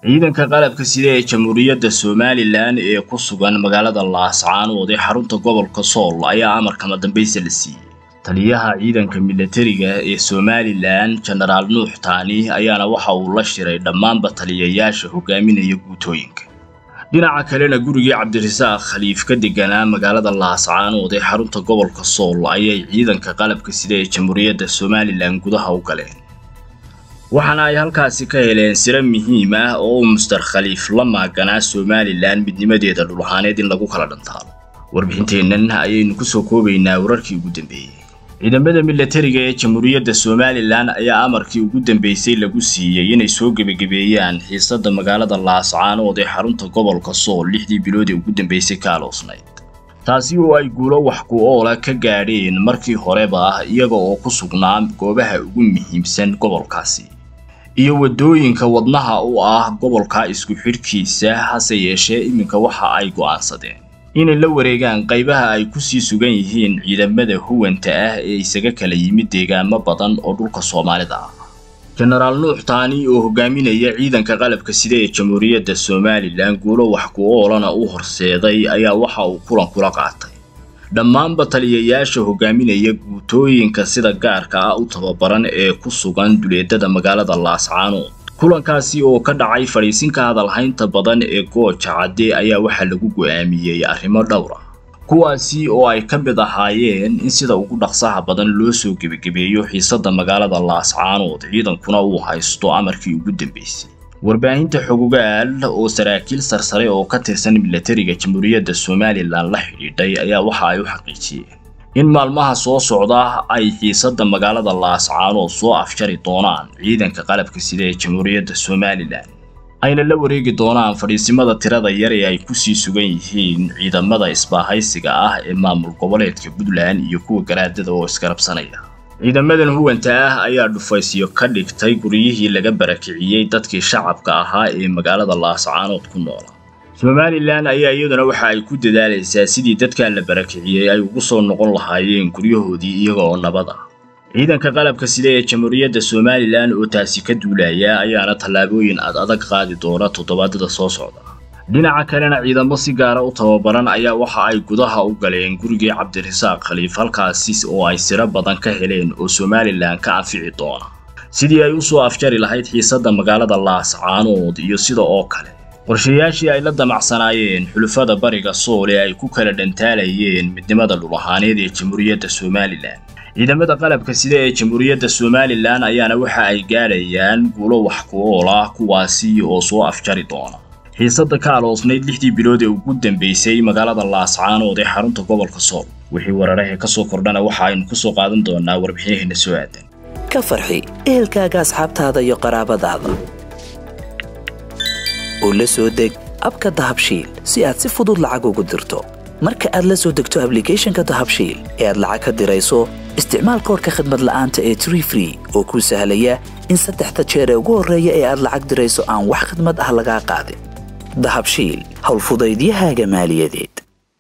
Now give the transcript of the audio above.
ciidanka qalabka sida ee jamhuuriyadda somalilan ee ku sugan magaalada laascaanood ee xarunta gobolka sool ayaa amarkama dambaysa la siiyey taliyaha ciidanka milatariga ee somalilan jenaraal nuux taani ayaana waxa uu la shiray dhammaanba taliyayaasha hogaaminaya guutooyinka dhinaca kalena gurigii cabdirasaaq khaliif ka deganaa magaalada laascaanood ee xarunta gobolka sool ayay ciidanka qalabka sida ee jamhuuriyadda somalilan gudaha u galeen waxaana ay halkaasi ka heleen siro muhiim ah oo uu muster khaliif la maaganaa somalilan midnimadeeda dhulahaaneed in lagu kala dhantaalo warbixinteennan ayaynu kusoo koobaynaa wararkii ugu dambeeyey ciidamada milatariga ee jamhuuriyadda somalilan ayaa amarkii ugu dambeysay lagu siiyey inay soo gebagabeeyaan xiisadda magaalada laascaanood ee xarunta gobolka sool lixdii bilood ee ugu dambeysay ka aloosnayd taasi oo ay guulo wax ku oola ka gaadheen markii horeba ah iyaga oo ku sugnaa goobaha ugu muhiimsan gobolkaasi iyo waddooyinka wadnaha u ah gobolka isku xidhkiisa hase yeeshee iminka waxa ay go'aansadeen inay la wareegaan qaybaha ay kusii sugan yihiin ciidamada huwanta ah ee isaga kala yimid deegaamo badan oo dhulka soomaalida ah jenaraal nuux taani oo hogaaminaya ciidanka qalabka sida ee jamhuuriyadda somalilan guulo wax ku oolana u horseeday ayaa waxa uu kulan kula qaatay dhammaanba taliyayaasha hogaaminaya guutooyinka sida gaarka ah u tababaran ee ku sugan duleedada magaalada laascaanood kulankaasi oo ka dhacay fadhiisinka hadalhaynta badan ee gooja cadde ayaa waxaa lagu go'aamiyey arrimo dhowr ah kuwaasi oo ay ka mid ahaayeen in sida ugu dhaqsaha badan loo soo gebagabeeyo xiisadda magaalada laascaanood ciidankuna uu haysto amarkii ugu dambeysay warbaahinta xogogaal oo saraakiil sarsare oo ka tirsan milatariga jamhuuriyadda somalilan la xidhiidhay ayaa waxa ay u xaqiijiyeen in maalmaha soo socda ay xiisadda magaalada laascaanood soo afjari doonaan ciidanka qalabka sida ee jamhuuriyadda somalilan ayna la wareegi doonaan fadhiisimada tirada yar ee ay kusii sugan yihiin ciidamada isbaahaysiga ah ee maamul goboleedka puntland iyo kuwa garaadada oo isgarabsanaya ciidamadan huwanta ah ayaa dhufaysyo ka dhigtay guryihii laga barakiciyey dadkii shacabka ahaa ee magaalada laascaanood ku noola somalilan ayaa iyaduna waxa ay ku dadaalaysaa sidii dadkaa la barakiciyey ay ugu soo noqon lahaayeen guryahoodii iyaga oo nabad ah ciidanka qalabka sida ee jamhuuriyadda somalilan oo taasi ka duulaya ayaana tallaabooyin ad adag qaadi doona toddobaadada soo socda dhinaca kalena ciidamo si gaara u tababaran ayaa waxa ay gudaha u galeen gurigii cabdirasaaq khaliif halkaasi oo ay siro badan ka heleen oo somalilan ka anfici doona sidii ay u soo afjari lahayd xiisadda magaalada laascaanood iyo sida oo kale qorshayaashii ay la damacsanaayeen xulufada bariga sool ee ay ku kala dhantaalayeen midnimada dhulahaaneed ee jamhuuriyadda somalilan ciidamada qalabka sida ee jamhuuriyadda somalilan ayaana waxa ay gaadhayaan guulo wax ku ool ah kuwaasi oo soo afjari doona xiisadda ka aloosnayd lixdii bilood ee ugu dambeysay magaalada laascaanood ee xarunta gobolka sool wixii wararahe ka soo kordhana waxa aynu ku soo qaadan doonaa warbixinaheena soo aadan ka farxi ehelkaaga asxaabtaada iyo qaraabadaada oo la soo deg abka dahabshiil si aad si fudud lacag ugu dirto marka aad la soo degto ablicathonka dahabshiil ee aad lacag ka dirayso isticmaal koorka khadmad la'aanta ee tree free oo kuu sahlaya in saddexda jeer ee ugu horreeya ee aad lacag dirayso aan wax khidmad ah lagaa qaadin dahabshiil howlfudaydiyahaaga maaliyadeed